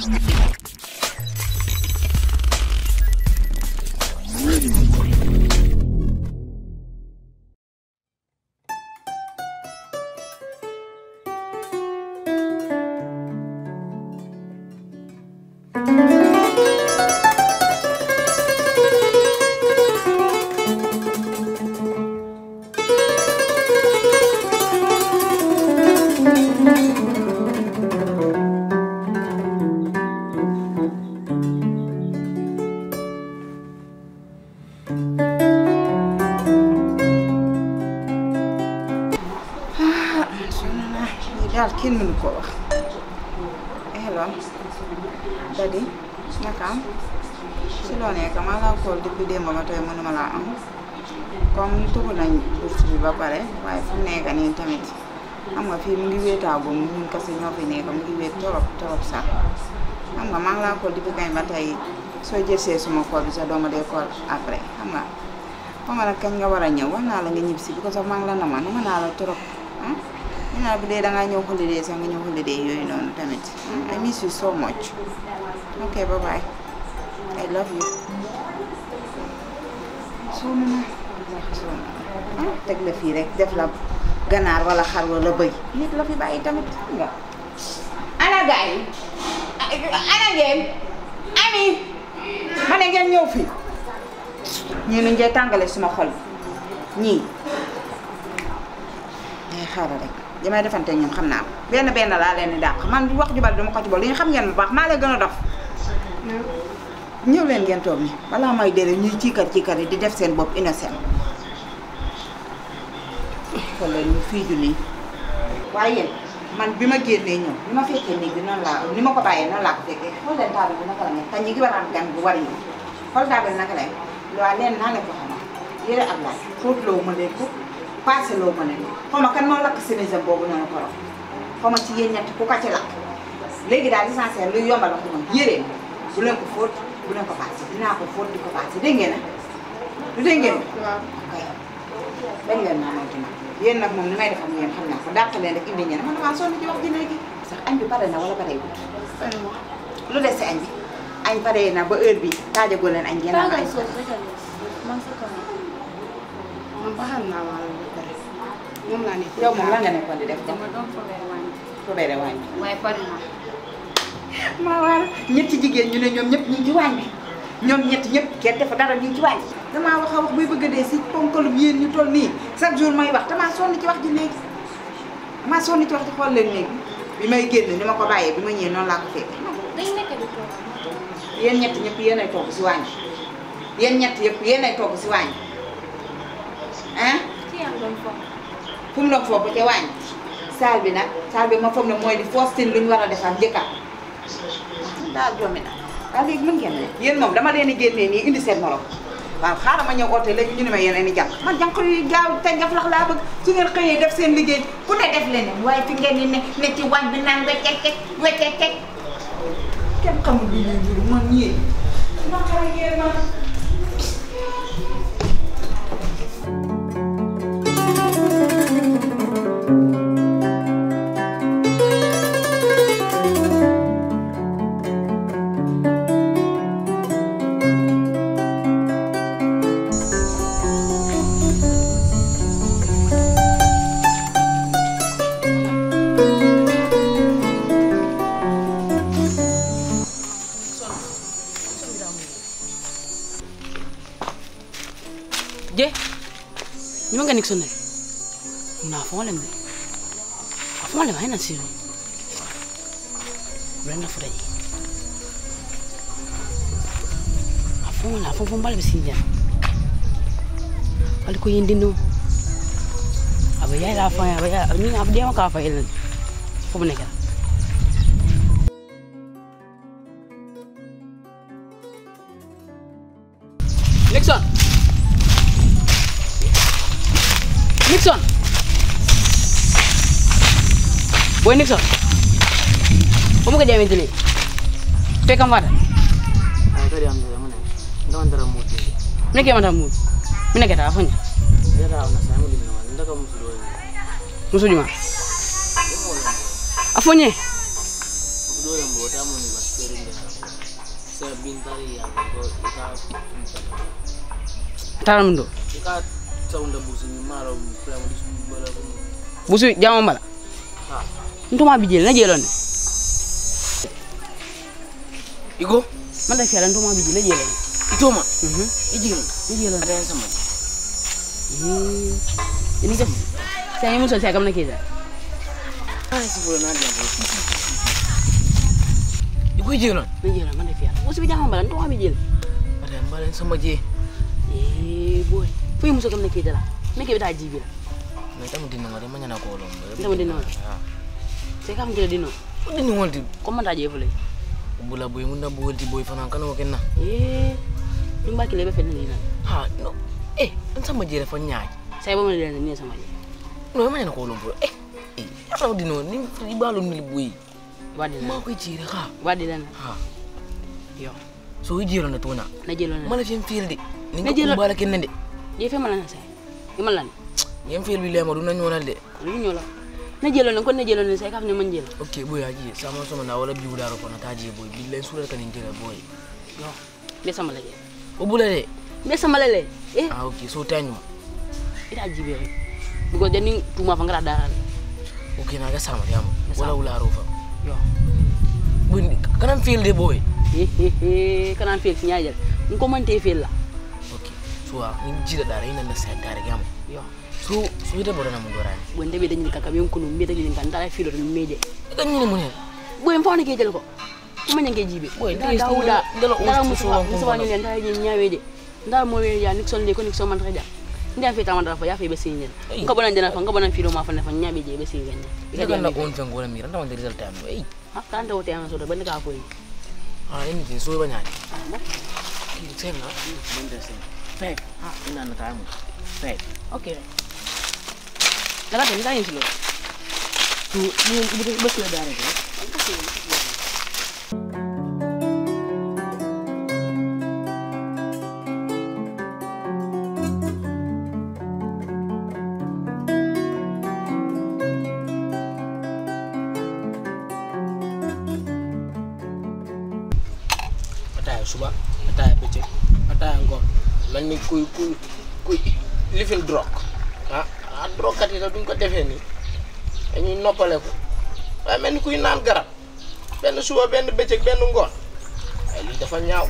sonn naa lii daal kenn mënu ko wax hello dadi naka am si loo nekk maa laa kool depuis démb ma tey mënuma laa am comme tuxu nañ bourse bi ba pare waaye fu mu nekk nii tamit xam nga fii mu ngi wéetaagu ñun kese ñoo fi nekk mu ngi wéet torop torop sax xam nga maa ngi laa kool depuis kañ ba tey soo jësee suma kool bi sax dooma dee kool après xam nga xam nga nag kañ nga war a ñëw wax naa la nga ñib si bi ko sax maa ngi la nama nama naa la torop ah ñu naa bu dee dangaa ñëw holiday sax nga ñëw holiday yooyu noonu tamit I miss you so much ok bye bye I love you sonn na sonn ah teg la fii rek def la ganaar wala xar wala bëy nit la fi bàyyi tamit xam nga ana gaay yi ana ngeen ami ma ne ngeen ñëw fii ñii nu njee tàngale suma xol bi ñii day xaaral rek li may defante ñoom xam naa ko benn benn laa leen di dàq man wax ju bari dama ko ci bool li nga xam ngeen bu baax maa leen gën a dof ñëw leen ngeen toog ni balaa may dere ñuy ciikar ciikar yi di def seen bopp innocent kon la ñu fii ju nii waaye yéen man bi ma génnee ñëw ni ma fekkee néeg bi noonu laa ni ma ko bàyyee noonu laa ko fekkee xool leen taabal bi naka la mel te ñi ngi war a am gan bu war ñëw xool taabal naka la waaw leen naa leen ko xamal yére ab laaj fóot loo ma leen ko passé loo ma leen xaw ma kan moo lakk sénégal boobu noonu ko rox xaw ma ci yéen ñett ku ko ci lakk léegi daal l'essentiel luy yombal wax moom yére bu leen ko fóot bu leen ko passé dinaa ko fóot di ko passé dégg ngeen na du dégg ngeen waaw kay bañ leen naa moom tamit yéen nag moom ni may def ak yéen xam naa ko dàq leen rek indi ñeneen man damaa sonn ci wax ji léegi sax añ bi pare na wala pareegul lu des si añ bi añ pare na ba heure bi taajagoo leen añ ngeen am añ man sa kanam man baxal naa waalo ba pare moom laa nekk yow moom lan nga nekkoon di def ko dama doon fobeere wàññi fobeere waañ bi waaye pare naa maa waar ñetti jigéen ñu ne ñoom ñëpp ñu ngi ci waañ bi ñoom ñetti ñëpp kenn dafa dara ñu ngi ci waañ bi damaa wax a wax buy bëgg a dee si ponkalum yéen ñu toll nii chaque jour may wax damaa sonn ci wax ji léegi damaa sonn ci wax ji xool leen léegi bi may génn ni ma ko bàyyee bi ma ñëwee noonu laa ko fekkee dañ nekk di toog yéen ñett ñëpp yéen ay togg si waañ bi yéen ñett yëpp yéen ay togg si waañ bi ah ci yaa doon foog fu mu doon foofu ca waañ saal bi nag saal bi ma foog ne mooy di foostin lu ñu war a defar njëkka daal jommi na waaw léegi mën ngeen ne yéen moom dama leen di génnee nii indi seen morom waaw xaaral ma ñëw oote léegi ñu ne ma yeneen i jànq man jànq yu gaaw te njaf lax laa bëgg su ngeen xëyee def seen liggéey ku ne def leneen waaye fi ngeen di ne ne ci waañ bi naan weccek weccek kenn xamul lu ñuy jur man ñii ma xara ngeen ma je nyuma nga nixon ne na fon lem a fon lem hayna siro brenda fura ji a fon la fon fon bal be sinja wal ko yindino aba yaay la fa aba yaay ni ab dem ka fa yelen fo mu nekk Nixon Nixon boy Nixon kamu kerja yang ini pekam mana Ay kadi am dara mune ndaw dara mo di Mene ke mata mu Mene ke ta afanya ya da na sai mo di na ndaka musu do Musu juma Afanya do ya mo ta mo ni ba sere ni bintari ya ko ika taram ndo ika saunda busi ni maro pramo di bala ko busu jama mala ha ntoma bijel na jelon igo man da fiala ntoma bijel na jelon itoma mhm ijigin na jelon ada yang sama eh ini kan saya mun so saya kam na keza ah si bola na dia igo ijigin na jelon man da fiala busu bi jama mala ntoma bijel ada yang balen sama je eh boy fu muso kam na keza la me ke bita jibi la mais tamu dinu ngade manya na ko lom Tamu dinu ngade? ha sai kam kila dino dinu ngolti ko man ta je fulay bula boy munda bolti boy fana kana wakenna eh dum ba kile be fen ni na ha no eh an sama je fa nyaay sai ba man le ni sama je no manya na ko lom eh eh ya dinu ni ibalo ni boy wadi ma na ko jire ha wadi na ha yo so ijiro na tona na jelon na mala fim filde ni Na ko jelo- kumbala kenne de je fe mala na sai imalan yem fil bi lema du na nyonal de lu ñola na jelon ko na jelon sai kam ne man jelo ok boy aji sama sama na wala bi wudaro ko na taji boy billahi sura kan jira boy yo be sama la je o bula de be sama la le eh ah ok so tanyu ita jibe rek because deni tuma fa ngara daral ok na ga sama yam Yes, wala sama. wularo fa yo boy kanam fil de boy eh eh eh kana fel ci nyaajal ko man te fel la ok so ah, ni jira dara ina na sa dara gam yo so so ida bodana mun dorani bon de be dañu kaka ben kunu be dañu kan dara filo dum meje kan ni mun boy mfano ke jël ko kuma ñange jibe Boy, da this dawuda thing, ndelo dara on musu so on musu kono. wani len dara ñi ñaweje ndar mo we ya nixon le ko nixon man taja ndia fe tamandara fa ya fe be sinyen Ay. ko bonan jana fa ko bonan filo ma fa ne fa ñabe je be sinyen ida kan na on fen gola mi ranta wanda result am eh ha kan da wote an so da ban ka koyi ah ini tin so banya Ah, mo. senga mun da sen fek ha ina na tamu fek okay dara tan da yin silo tu ni ibu bes la dara de ataaya suba ataaya bëccëg ataaya ngoon mel ni kuy kuy kuy lifin drog ah ah drogkat yi sax duñ ko defee nii dañuy noppale ko waaye mel ni kuy naan garab benn suba benn bëccëg benn ngoon waaye lii dafa ñaaw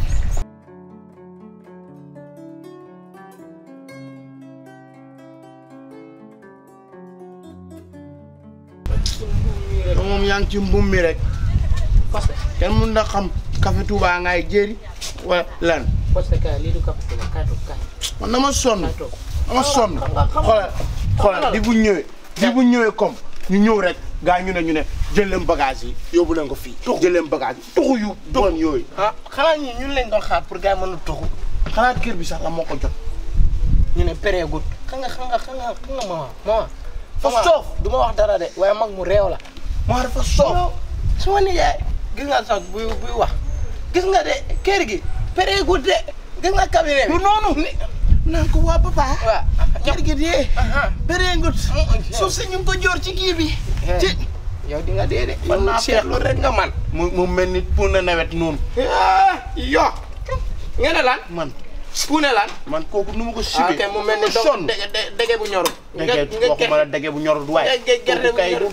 moom yaa ngi ci mbuum mi rek parce que kenn mun na xam café Touba ngay jéeri wala lan parce que lii du café Touba kaay toog kaay man dama sonn kaay toog dama sonn xam nga- xam nga- xoolal xoolal di bu ñëwee di bu ñëwee comme ñu ñëw rek gaa ñu ne ñu ne jël leen bagage yi yóbbu leen ko fii jël leen bagage yi tuxu yu bon yooyu ah xanaa ñi ñun lañ doon xaar pour gars yi mën a toxu xanaa kër bi sax la moo ko jot ñu ne pérégut xam nga xam nga xam nga xam nga maman maman Fa maman, soof. du ma wax dara de waaye mag mu réew la moo dafa soof su ma nijaay gis nga sax buy buy wax gis nga de kër gi pérégut de gis nga cabinet bi lu noonu naan ko waa papa waaw kër gi dee ah bëree ngut Mm, suuf si ñu ngi ko joor ci kii bi Eh. ci yow di nga dee de Man naa seetlu rek nga man mu mu mel ni pour na nawet noonu ah yo nga ne lan man puune lan man kooku nu ma ko ah sibee kay mu mel ni sonn donc dege de- dege bu ñorul dege waxuma la dege bu ñorul waaye ge- gerte bu kooku kay ñorul.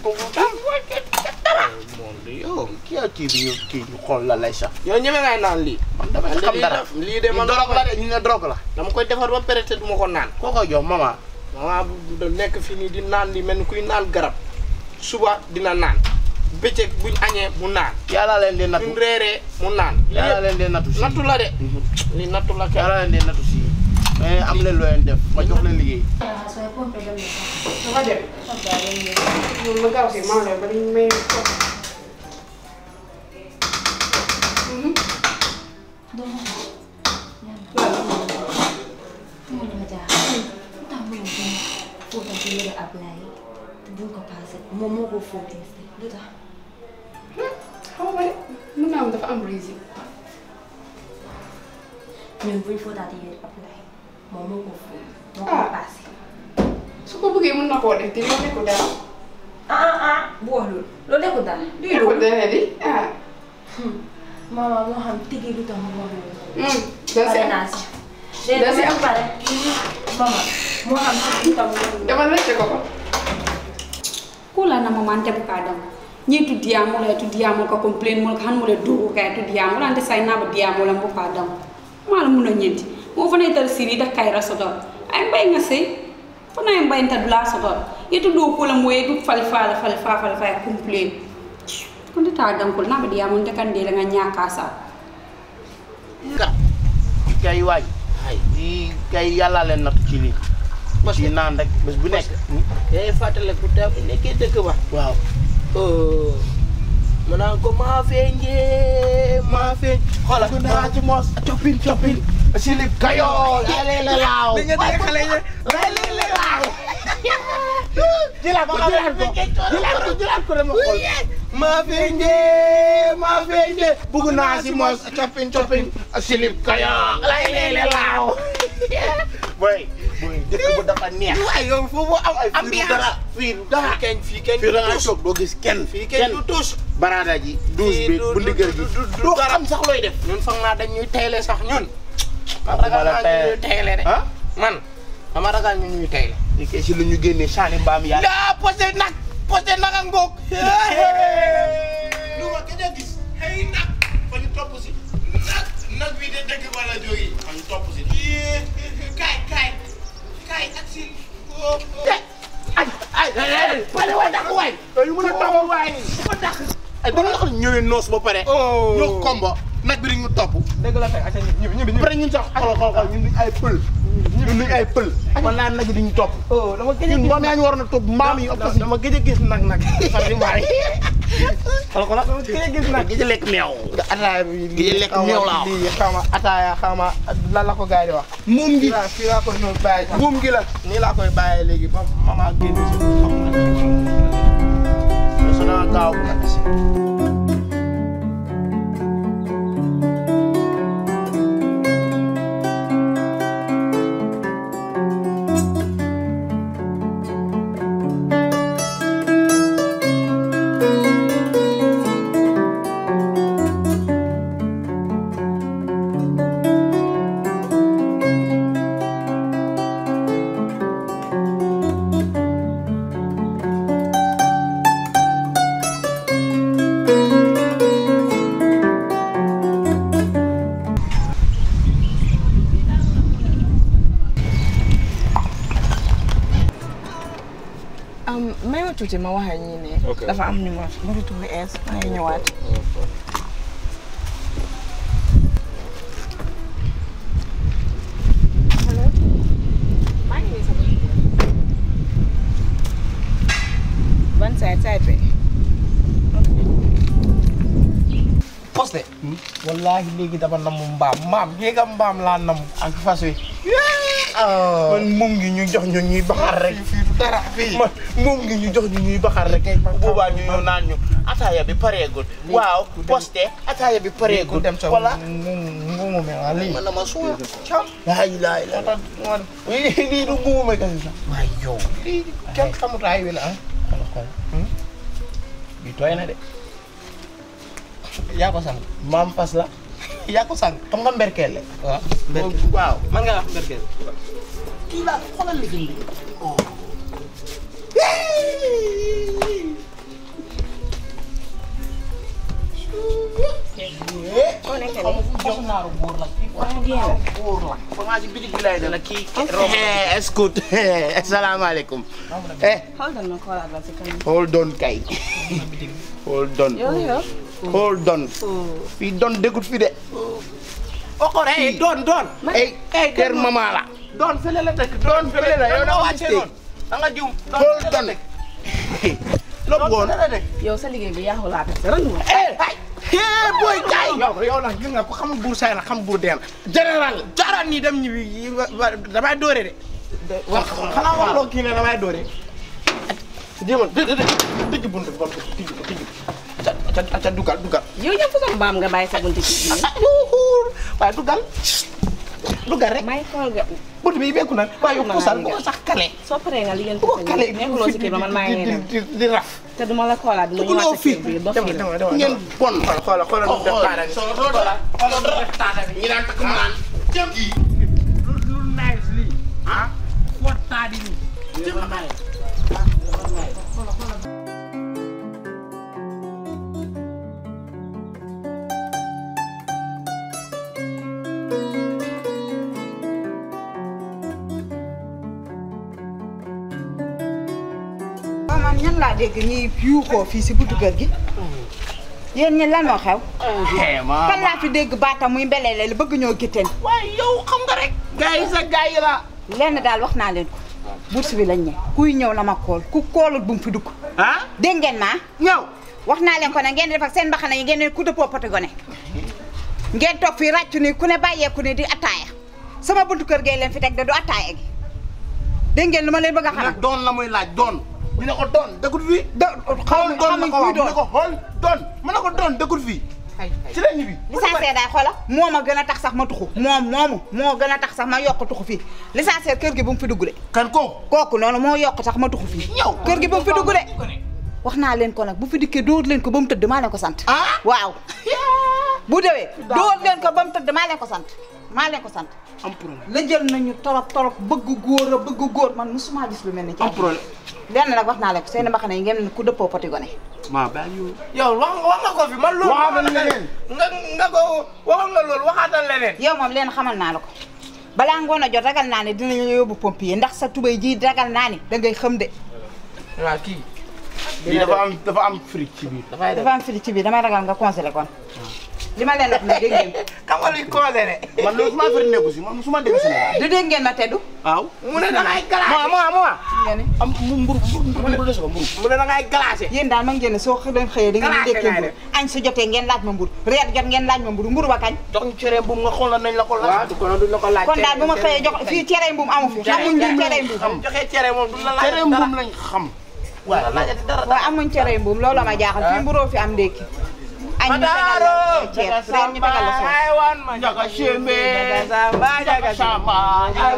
moom de yow kii ak kii bi ñu kii ñu xool la lay sax yow ñeme ngay naan lii man dama Man de xam lii dara la- lii de man drogue la de ñu ne drogue la dama koy defar ba pare te du ma ko naan koo koy jox mama maman bu da nekk fii nii di naan li mel ni kuy naan garab suba dina naan bëccëg buñ añee mu naan yàlla leen di nattu buñ reeree mu naan lii yàlla yëpp leen di nattu si nattu la de lii nattu la kay yàlla leen di nattu si mais am leen loo leen def ma jox leen liggéey Dafa dem. Ñun ma gaaw si maa ngi ba dañ may toog. Mo dama jaaxal lu tax mu ngi fóotal ci yére Ablaye te buñ ko paase moom moo ko fóotee lu tax Xaw ma de mun naa am dafa am raison. ñun buñ fóotaatee yére Ablaye moom moo ko fóot moo ko Ah. paase. Su ko bëggee mun na koo def te loolu nekkul dara. ah ah ah bu wax loolu loolu nekkul dara. luy Nekkul loolu dara di ah. Mama moo xam tigi lu tax mu wax loolu. doo si pare am naa si. léegi doo si dama am. pare. Mama moo xam tigi lu tax mu wax loolu. dama rëcc ko ko kula na mama ante buka dam ni tu diamo la tu diamo ka complain mo kan mo le do ka tu diamo la ante sai na ba diamo la buka dam mala mun nyenti mo fana tar siri da kayra soto ay bay nga se fana ay bay ta dula soto yetu do ko la mo yetu fal fal fal fal fal fal complain kon ta dam ko na ba diamo de kan de la nga nyaka sa ka kay waay ay lii kay yàlla leen natt ci lii ci naan rek bés bu nekk day fàttaliku daa fi nekkee dëkk ba waaw ma naan ko maa feeñee maa feeñ xoolal ku naa ci moos coppin coppin silib kayool lay la laaw li nga dégg xale yi lay la laaw jëlaat ko jëlaat ko jëlaat ko jëlaat ko dama xool maa feeñee maa feeñee bugg naa si moos coppin coppin silib kayool lay la laaw boy boy dëkk bu dafa neex waay yow foofu am fii du ambiance dara fii du dara fii kenn fii kenn fii da ngay tus toog doo gis kenn fii kenn du tus baraada ji douze bi bu ndigal gi doo xam sax looy def ñun foog naa dañ ñuy teyle sax ñun man Waxuma ragal la naa tey- ñu ñuy teyle de ah man dama ragal ñu ñuy teyle li kay si la ñu génnee saani mbaam yaa daa posé nag posé nag a ngoog lu ma gëj a gis xëy nag fa ñu topp si nag nag bi de dëgg wala jógi fa ñu topp si kaay kaay kaay ak si ay ay ay pare waay dàq waay yu mën a topp waay ko dàq ay ba nga xam ne ñëwee noos ba pare ñoo kombo nag bi ñu topp dëgg la fay aca ñibbi ñibbi après ñun sax xoolal xoolal ñun duñ ay pël ñun duñ ay pël man naa nag yi duñu topp oh dama gëj a ñun gis mbaam yaa ñu waroon a topp mbaam yi ëpp si dama gëj a gis nag nag xam ni mbaam yi xool xool dama gëj a gis nag gëj a lekk meew ataaya bi Gëj a lekk meew laa wax. lii xaw ma ataaya xaw ma lan la ko gars yi di wax moom gi fii laa fii laa koy ñëw bàyyi sax moom gi la nii laa koy bàyyee léegi ba mama génn si su naa gaaw nag si may ma tuuti ma wax ak ñi ne. dafa am numéro numéro bu ees maa ngi ñëwaat. allo. maa ngi nii sama. ban side side bi. posté wallahi léegi dama namu mbaam mbaam yéega mbaam laa nam ak fas wi man moom gi ñu jox ñu ñuy baxar rek fii du dara fii man moom gi ñu jox ñu ñuy baxar rek bu boobaa ñu ñëw naan ñu ataaya bi pareegul waaw posté ataaya bi ku pareegul dem sa wala ngumu me waa lii man dama suur cam laa ilaaha illa moo tax man lii lii du ngumu me kasi sax waay yow lii kenn xamut ay wi la ah xool xool bi tooy na de yaa ko sang maam fas la yaa ko sang xam nga mberkelle waaw waaw man nga wax berkel kii laa xoolal li bi koo nekk xam nga fu jox naaru góor la kii naaru góor la fa ngaa ci bitig bi lay def kii escoute asalaamaaleykum eh Hold on ma xoolaat la si kanam. hold on kay hold on yow yow. hold on fii don déggut fi de okor eh doon doon ay kër mama la doon fële la dëkk doon fële la yow da nga wàcce mistake. noonu da nga jum hold on lo bëggoon la dëkk yow sa liggéey bi yaaxu laa def dara ñu wax. eh eh boy kay yow yow nag gis nga ko xam buur say na xam buur deen général jaaraan nii dem ñibbi yi wa- wa- damay doore de wax xanaa wax loo kii ne damay doore jéemal dë dë tëj bunt bi ba mu tëj ko tëj ko aca aca aca dugal dugal yow ñëpp façon mbaam nga bàyyi sa bunti ci biir. ah yuuxuur waaye dugal dugal rek may xool nga bunt bi bekku na waaye yow puusal bu ko sax kale soo paree nga liggéey bu ko kale nekkuloo si kii ba man maa ngi dem di di raf te duma la xoolaat duma ñëwaat dugaloo sa fii kër bi dof dama yi la dama dama ngeen bon xoolal xoolal nu mu def taata bi xoolal xoolal nu def taata bi ñi daan takk mu naan jëm kii lu lu nice lii ah foo taadi nii jëm naay waaw man ñan laa dégg ñuy yuuxoo fii si buntu kër gi yéen ñi lan moo xew kan laa fi dégg baata muy mbeleele li bëgg ñoo gitteen waaye yow xam nga rek gars yi sa gars yi la lenn daal wax naa leen ko bourse bi lañ ñe kuy ñëw na ma kool ku koolul bu mu fi dugg ah dégg ngeen ma ñëw wax naa leen ko ne ngeen di def ak seen mbaxana yi ngeen ne ku dëppoo poti gone ngeen toog fii ràccu ni ku ne bàyyeeku ni di attaaya sama buntu kër gee leen fi teg de du attaaya gi dégg ngeen lu ma leen bëgg a xamal nag doon la muy laaj doon ñu ne ko doon dëkkut fii do xaw xool doon ma la ko kuy wax mu ne doon ko xool doon mu ne ko doon dëkkut fii ci la ñibbi licencié daay xoola moo ma gën a tax sax ma tuxu moom moomu moo gën a tax sax ma yokk tuxu fii licencié kër gi bu mu fi dugg de kan kooku kooku noonu moo yokk sax ma tuxu fii ñëw kër gi bu mu fi dugg de wax naa leen ko nag bu fi dikkee dóor leen ko ba mu tëdd maa leen ko sant ah waaw bu dewee dóor leen ko ba mu tëdd maa leen ko sant maa leen ko sant am problème la jël nañu torop torop bëgg góor a bëgg góor man musuma gis lu mel ni ci am problème lenn nag wax naa leen ko seen mbaxane yi ngeen ne ku dëppoo poti gone maa baal yow yow wax wax nga ko fi man loolu Waxaatal leneen. nga nga ko waxoon nga loolu waxaatal leneen yow moom leen xamal naa la ko balaa ngoon a jot ragal naa ne dinañu yóbbu pompier ndax sa tubay ji ragal naa ni da ngay xam de waaw kii lii dafa am dafa am fric ci biir dafay def dafa am fili ci biir damay ragal nga congelé kon li ma leen wax ne dégg ngeen xam nga luy congelé man loolu su ma firi nekku si man su ma dégg Sénégal du dégg ngeen ma teddu waaw mu ne da ngay glacé moi moi moi ngeen ni am mu mburu mburu mburu des ko mburu mu ne da ngay glacé yéen daal ma ngeen ne soo leen xëyee da ngeen di Classé dékkee ngay mburu añ su jotee ngeen laaj ma mburu reer jot ngeen laaj ma mburu mburu ba kañ jox ñu cere bu nga xool na nañ la ko waaw laaj du ko duñ la ko laaj kon daal bu ma xëyee jox fii cere mbuum amu fi amuñ ñu cere mbuum xam joxe cere moom duñ la laaj cere mbuum lañ xam waaye laajati dara waaw amuñ cere mbuum looloo ma jaaxal fii mburoo fi am ndékki añ ñu tegal la ceeb reer ñu tegal la soos ay wan ma Njaga Sembe. Njaga Samba Njaga Samba, ay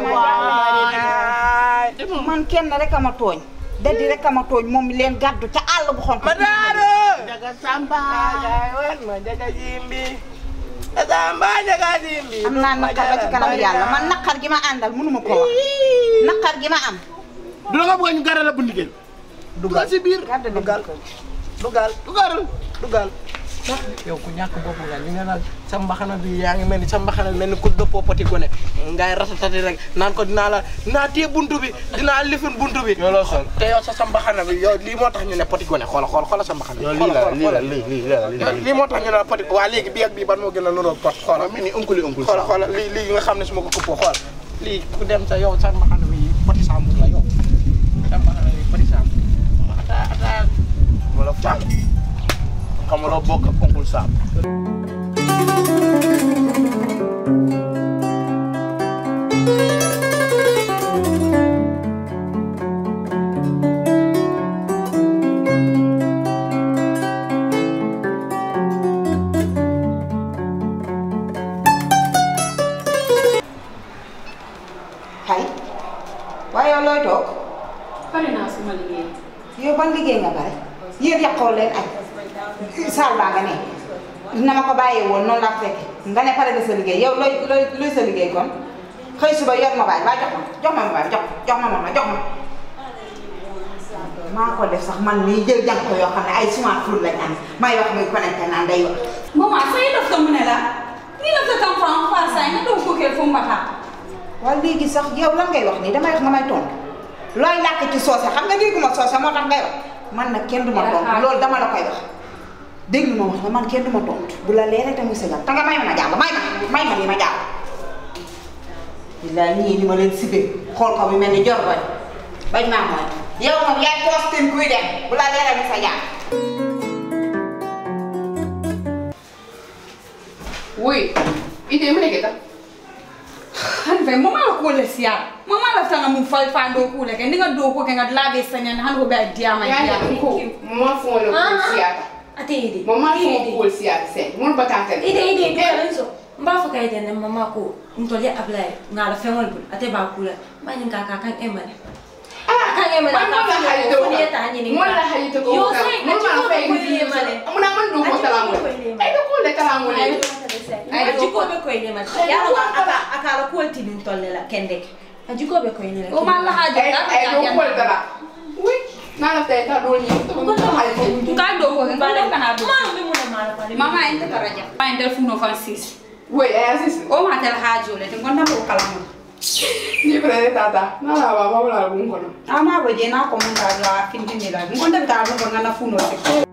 waay man kenn rek a ma tooñ daddi rek a ma tooñ moom leen gàddu ca àll bu xonk ma daaro Njaga Samba ay wan ma Njaga Simbi Samba Njaga Simbi am naa naqar ba ci kanam yàlla man naqar gi ma àndal mënuma ko wax naqar gi ma am du la nga bëgg ñu garal la bundi gën dugal si biir gàddu dugal dugal dugal dugal yow ku ñàkk bopp nga ñu ne la sa mbaxana bi yaa ngi mel ni sa mbaxana mel ni ku dëppoo poti gone ngay ratatati rek naan ko dinaa la dinaa téye buntu bi dinaa lifin buntu bi yow loo sol te yow sa sa mbaxana bi yow lii moo tax ñu ne poti gone xoola xoola xoola sa mbaxana yow bi lii la xoola lii la xoola lii lii la lii la lii moo tax ñu ne la poti waa léegi bii ak bii ban moo gën a nuroo pot xoola mel ni unkuli unkuli xoola xoola lii lii nga xam ne su ma ko këppoo xoola lii ku dem sa yow sa mbaxana bi poti sambur la yow sa mbaxana bi poti sambur ata ata wala fàll xam nga loo bokk ak onkul saam xay waaye yow looy toog pare naa suma liggéey yow ban liggéey nga bare yéen yàqoo leen añ saal baa nga ne na ma ko bàyyee woon noonu laa fekk nga ne pare nga sa liggéey yow looy looy looy sa liggéey kon xëy suba yor ma baay waa jox ma jox ma ma baay jox jox ma ma jox ma maa ko def sax man mii jël jàng ko yoo xam ne ay smartphone lañ am may wax muy connecté naan day wax Mama, so you love the munela? You love the come from far side, you don't cook it from bata. waaw léegi sax yow lan ngay wax nii damay wax nga may tontu looy làkk ci soose xam nga dégguma soose moo tax ngay wax man nag kenn du ma tontu loolu dama la koy wax déglu ma wax la man kenn du ma tontu bu la leeree te muy sëgal te nga may ma ma jàll may ma may ma lii ma jàll. billaay ñii ni ma leen sibee xool ko bi mel ni jor bañ bañ maa mooy yow moom yaay postin kuy dem bu la leeree muy sa jàll. Wait, ite mene kita? Han ve mama la ko le sia. Mama la tanga mun fal fa do ko le ke ninga do ko ke nga labe sanya han ko be dia ma dia. ko mo fon lo ko siata Ate ide. mo ma fon ko siata sen mo batata Ide ide ide. Enzo. Mba fo kay den mama ko ntole ablay ngala fengol bul ate ba kula mani ka ka kan emale kan emale man mo la hayi to ni ta ni mo la hayi to ko yo ka sai mo ma fa ko yi ile male muna man do ko tala mo ay do ko le tala mo le ay jiko be ko ile male ya lo aka aka la ko ti nin tolle la kende a jiko be ko ile o ma la hajo ay da ay do ko le tala oui na la tay ta do ni to ko hayi to ka do ko ka do kana do ma be mun mala pale mama ente taraja ma ente funo francis oui ay assist o ma tel hajo le te gonda ko kala mo ni pre tata na la ba ba la bun ko no ama bo je na ko mun da la fin din la gonda ta mo ko ngana funo se